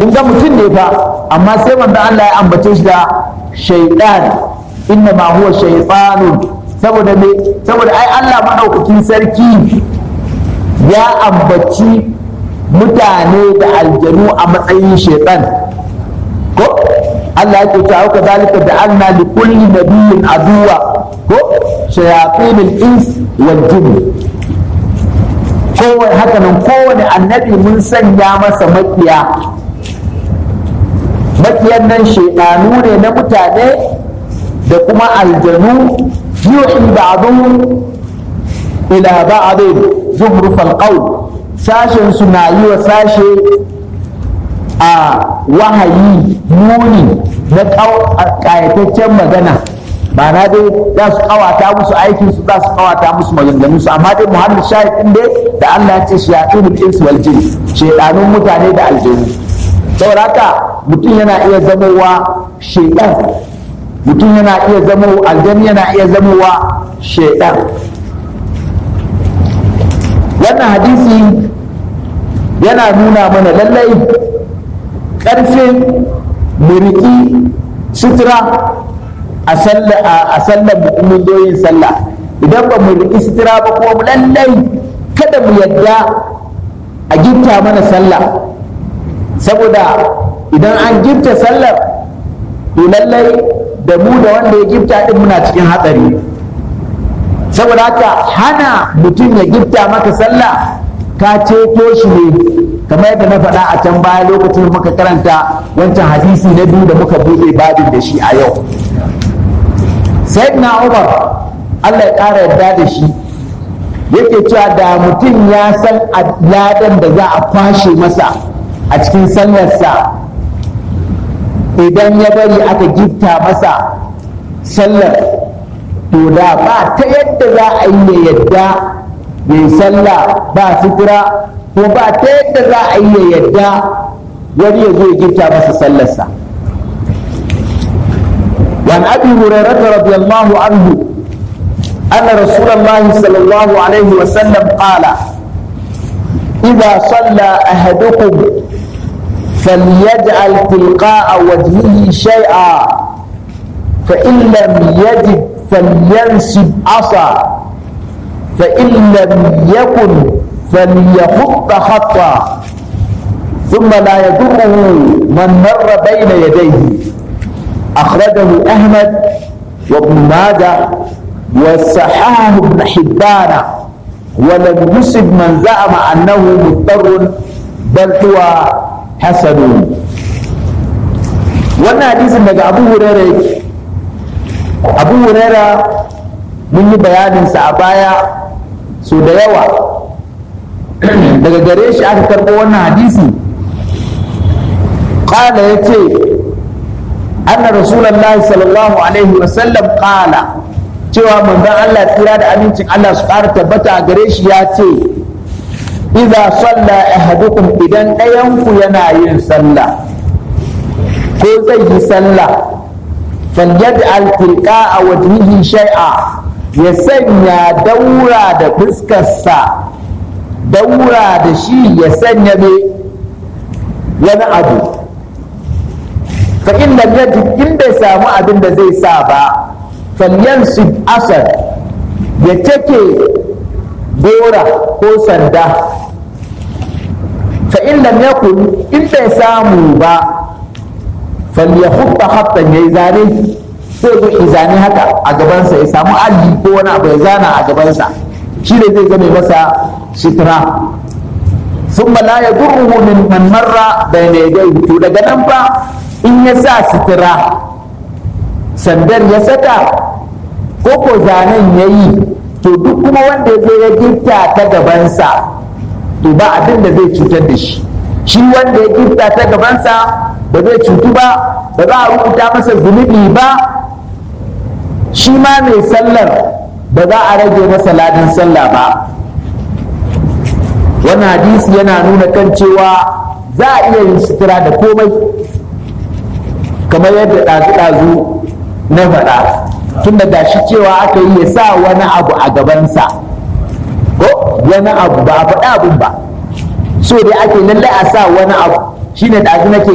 kun ga mutum ne fa amma sai manzo Allah ya ambace shi da shaytan inna ma huwa shaytanun saboda me saboda ai Allah madaukakin sarki ya ambaci mutane da aljanu a matsayin shaytan ko Allah ya ce haka zalika da anna li kulli nabiyyin aduwa ko shayatin al-ins wal jinn kowane haka nan kowane annabi mun sanya masa makiya makiyan nan shaidanu ne na mutane da kuma aljanu yuhi ba'dhum ila ba'd zumruf al-qawl sashen su na yi wa sashe a wahayi muni na ƙayataccen magana ba na dai za su kawata musu aikin su za su kawata musu maganganun su amma dai muhammad shahid din dai da Allah ya ce shayatunul ins wal jin shaydanun mutane da aljanu saboda haka mutum yana iya zamowa shaydan mutum yana iya zamo aljani yana iya zamowa shaydan wannan hadisi yana nuna mana lallai ƙarfin muriki sutura a sallar mun zo yin sallah idan ba mu riƙi sutura ba kuma lallai kada mu yadda a gifta mana sallah saboda idan an gifta sallar to lallai da mu da wanda ya gifta din muna cikin hatsari saboda haka hana mutum ya gifta maka sallah ka ceto shi ne kamar yadda na faɗa a can baya lokacin muka karanta wancan hadisi na biyu da muka buɗe babin da shi a yau sayyidina umar allah ya ƙara yarda da shi yake cewa da mutum ya san ladan da za a kwashe masa a cikin sallarsa idan ya bari aka gifta masa sallar to da ba ta yadda za a yi ya yadda ya yi sallah ba sutura ko ba ta yadda za a yi ya yadda wani ya zo ya gifta masa sallarsa وعن ابي هريره رضي الله عنه ان رسول الله صلى الله عليه وسلم قال اذا صلى احدكم فليجعل تلقاء وجهه شيئا فان لم يجد فلينسب عصا فان لم يكن فليخط خطا ثم لا يضره من مر بين يديه أخرجه أحمد وابن ماجه وصححه ابن حبان ولم يصب من زعم أنه مضطر بل هو حسن wannan hadisin daga abu hurera yake abu hurera mun yi bayaninsa a baya so da yawa daga gare shi aka karɓo wannan hadisi ƙala ya ce أن رسول الله صلى الله عليه وسلم قال cewa manzon Allah tsira da amincin Allah su ƙara tabbata a gare shi ya ce idza salla ahadukum idan ɗayanku yana yin sallah ko zai yi sallah falyaj'al tilqa'a wajhihi shay'a ya sanya daura da fuskarsa daura da shi ya sanya ne wani abu fa in lam yajid in bai samu abin da zai sa ba falyansib asad ya take gora ko sanda fa in lam yakun in bai samu ba falyahutta hattan yayi zane sai zo izani haka a gabansa ya samu alli ko wani abu ya zana a gabansa shi ne zai zame masa sitra ثم لا يضره من من مر بين يديه to daga nan fa in ya sa sitira sandar ya saka ko ko zanen ya yi to duk kuma wanda ya zo ya gifta ta gabansa to ba abin da zai cutar da shi shi wanda ya gifta ta gabansa ba zai cutu ba ba za a rubuta masa zunubi ba shi ma mai sallar ba za a rage masa ladan sallah ba wannan hadisi yana nuna kan cewa za a iya yin sutura da komai kamar yadda ɗazu-ɗazu na faɗa tun da gashi cewa aka yi ya sa wani abu a gabansa ko wani abu ba a faɗa abin ba so dai ake lallai a sa wani abu shine ɗazu nake